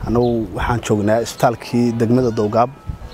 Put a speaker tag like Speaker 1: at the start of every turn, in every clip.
Speaker 1: annagu waxaan joognaa isbitaalkii degmada dowgaab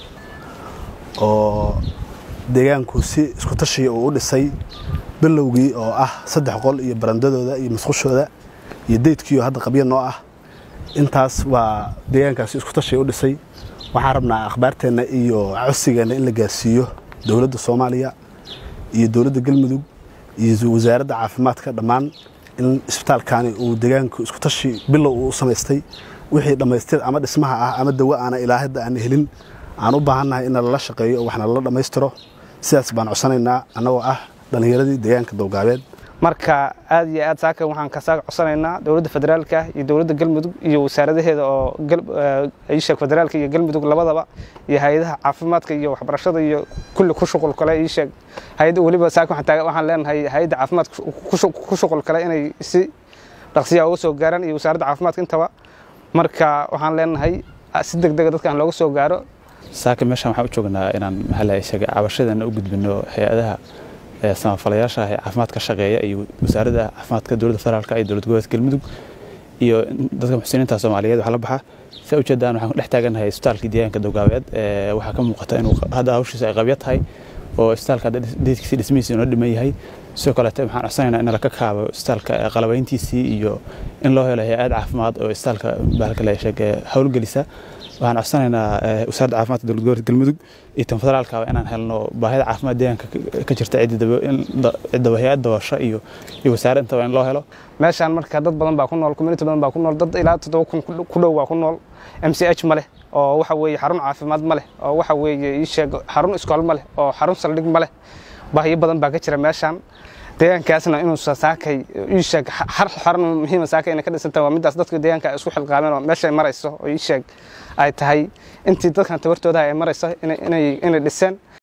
Speaker 1: oo deegaanku si isku tashiya uu u dhisay bilowgii oo ah saddex qol iyo barandadooda iyo masqushooda iyo deydkiioo hadda qabya noo ah intaas waa deegaankaasi isku tashiya u dhisay waxaan rabnaa akhbaarteenna iyo codsigeenna in la gaarsiiyo dowladda soomaaliya iyo dowladda galmudug iyo wasaaradda caafimaadka dhammaan in isbitaalkaani uu deegaanku isku tashi bilow uu u samaystay wixii dhammaystir ama dhismaha ah ama dawo aana ilaa hadda aan helin aan u baahannahay in lala shaqeeyo oo waxna lala dhammaystiro sidaas baan codsanaynaa annagoo ah dhallinyaradii deegaanka dowgaabeed
Speaker 2: marka aad iyo aad saaka waxaan kasaaga codsanaynaa dowladda federaalka iyo dowladda galmudug iyo wasaaradaheeda oo iisheeg federaalka iyo galmudug labadaba iyo hay-adaha caafimaadka iyo waxbarashada iyo kulli ku shuqul kale iisheeg hay-adda weliba saaka waxaan leenahay hay-adda caafimaadka ku shuqul kale inay si dhaqsiyaa uga soo gaaraan iyo wasaaradda caafimaadka intaba marka waxaan leenahay si deg dega dadkaan looga soo gaaro
Speaker 3: saaka meeshaan waxaan u joognaa inaan maxaa sheegay cabashadeena u gudbino hay-adaha samafalayaasha ee caafimaad ka shaqeeya iyo wasaaradda caafimaadka dowladda federaalka iyo dowlad goboleedka galmudug iyo dadka muxsiniinta soomaaliyeed waxaa la baxa saa ujeedaan waxaan dhex taaganahay isbitaalkii deegaanka dowgaabeed waxaa ka muuqata inuu hadda hawshiisa ay qabya tahay oo isbitaalka hadda deedkiisii dhismihiisa inoo dhiman yahay sidoo kaleete waxaan codsanaynaa in laka kaabo isbitaalka qalabayntiisii iyo in loo helo hay-ad caafimaad oo isbitaalka bahalka la sheeg howlgelisa waxaan codsanaynaa wasaaradda caafimaadka dowlad goboleedka galmudug iyo tan federaalka inaan helno baahida caafimaad deegaanka ka jirta cidda hay-ad dabasho iyo iyo wasaare intaba in loo helo
Speaker 2: meeshaan marka dad badan baa ku nool community badan baa ku nool dad ilaa toddoba kun ku dhow waa ku nool m c h ma leh oo waxa weeye xarun caafimaad ma leh oo waxa weeye ii sheeg xarun iskool ma leh oo xarun saldhig ma leh baahiyo badan baa ka jira meeshaan deegaankaasna inuusa saakay ii sheeg har xarun muhiima saakay inay ka dhisantahay waa middaas dadka deegaanka ay isku xilqaameen oo meeshay marayso oo ii sheeg ay tahay intii dadkan tabartooda ay marayso inay dhiseen